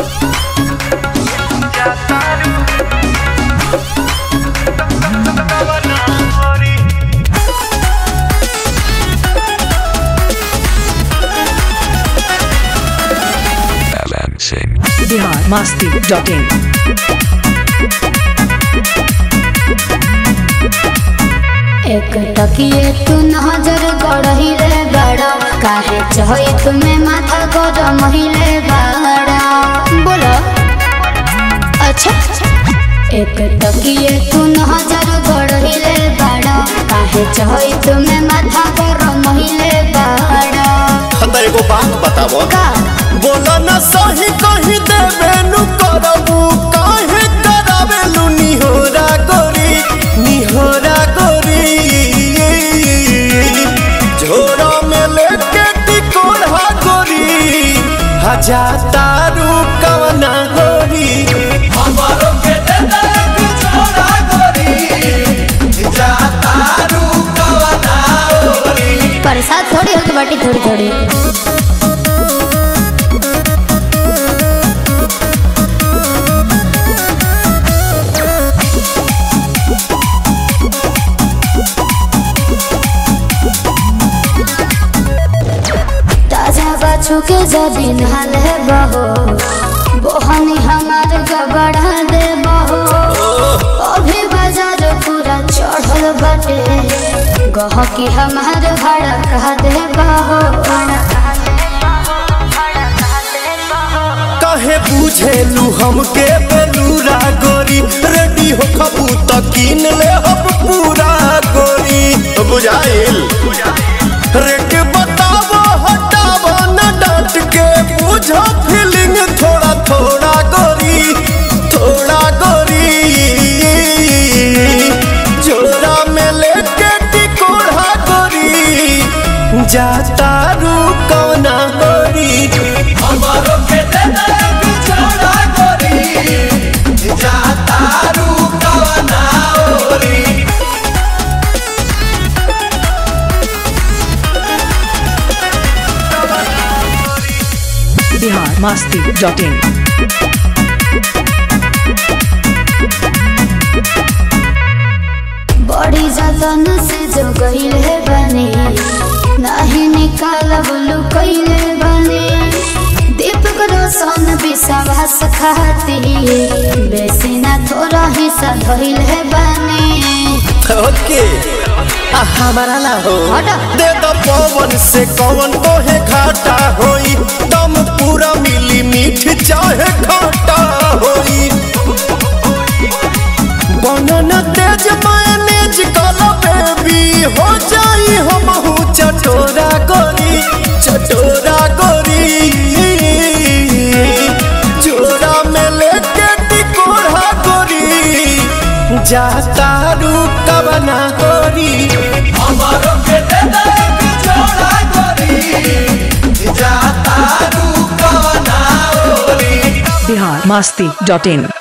Balancing. Bihar Masti dot in एक टकिए तू नजर गड़हिले बड़ा काहे चहई तुम्हें माथा गरम हिले बड़ा बोलो अच्छा एक टकिए तू नजर गड़हिले बड़ा काहे चहई तुम्हें माथा गरम हिले बड़ा हमरा एगो बात बताबो का बोला ना सही कही देबे नु करबू काहे करावेलू निहोरा गोरी निहोरा गोरी झोरा में लेके टिकोड़ा गोरी हजा तारू कवना गोरी हमारो के दे दे एक झोरा गोरी जा तारू कवना गोरी प्रसाद थोड़ी होगी बाटी थोड़ी थोड़ी ताजा बाछू के जबीन हाल है बहो बोहनी हमार गबड़ा दे बहो अभी बाजार पूरा चढ़ल बाटे गहकी हमार भाड़ा कहा दे बहो काहे बुझेलू हमके बेलूरा गोरी रेडी हो खबू त कीन ले हम पूरा गोरी बुझाइल रेट बतावो हटावो न डांट के बुझो फीलिंग थोड़ा थोड़ा गोरी थोड़ा गोरी जोरा में लेके टिकोड़ा गोरी जाता रू कौना गोरी हमारो के दे दे एक जोड़ा गोरी जाता रू कौना गोरी बिहार मस्ती डॉट इन बड़ी जतन से जो गईले बने नहीं निकालब लुकैले बने दीपक रोशन विश्वास खाती बेसी ना थोड़ा हिस्सा धइले बने ओके आ हमारा ना हो हटा। दे दो पवन से कौन कोहे घाटा होई दम पूरा मिली मीठ चाहे खाटा होई बनना तेज मायनेज काला बेबी हो जाई हम चटोरा गोरी चटोरा गोरी जोरा में लेके टिकोड़ा गोरी जाता रू कवना गोरी हमारो के दे दे एक जोड़ा गोरी जाता रू कवना गोरी बिहार मस्ती डॉट इन